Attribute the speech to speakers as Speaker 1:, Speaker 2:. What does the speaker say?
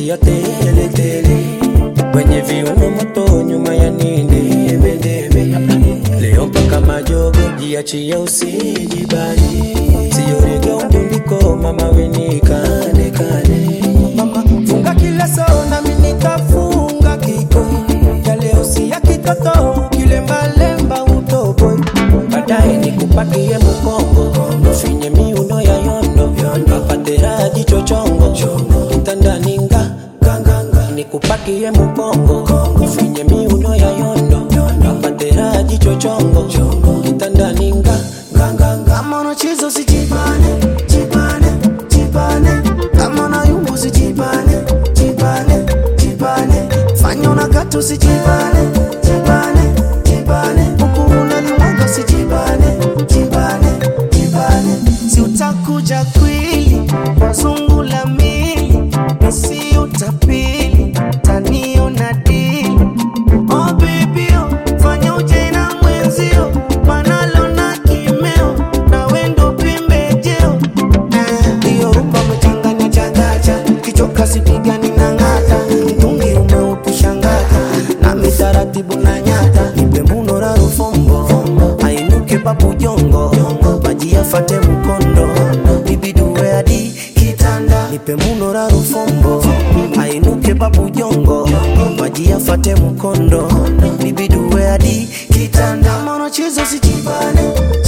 Speaker 1: ya tele tele, kwenye viuno moto, nyuma ya ninde debe debe. Leo mpaka majogo, jiachie usijibani, siyorega undundiko, mama weni kane kane. Mama funga kila sao nami nitafunga kiko, ya leo si ya kitoto, kilembalemba utoboi, baadaye nikupakie mkongo, finye miuno ya yondo, apatera jicho chongo, kitandani nga nikupakie mkongo, finye miuno ya yondo, apatera jicho chongo, kitandani nga
Speaker 2: Kama unacheza usijibane, jibane, jibane. Kama unayumba usijibane, jibane, jibane. Fanya unakata usijibane, jibane, jibane. Huku unalimwaga usijibane, jibane, jibane. Si utakuja kwili, zungu la mili, si utapili, taniona dili. Oh baby, oh, fanya uje na mwenzio, manalo na kimeo, na wendo pembejeo. Eh, Hiyo rumba umechanganya changacha, kichoka sipigani na ng'ata, mtungi umeukushangata, nami taratibu na nyata, nipe muno la rufombo, ainuke papu jongo, maji yafate mkondo, ibiduwe hadi kitanda, nipe muno la rufombo, ainuke papu jongo, maji yafate mkondo, ibiduwe hadi kitanda, kama unacheza usijibane,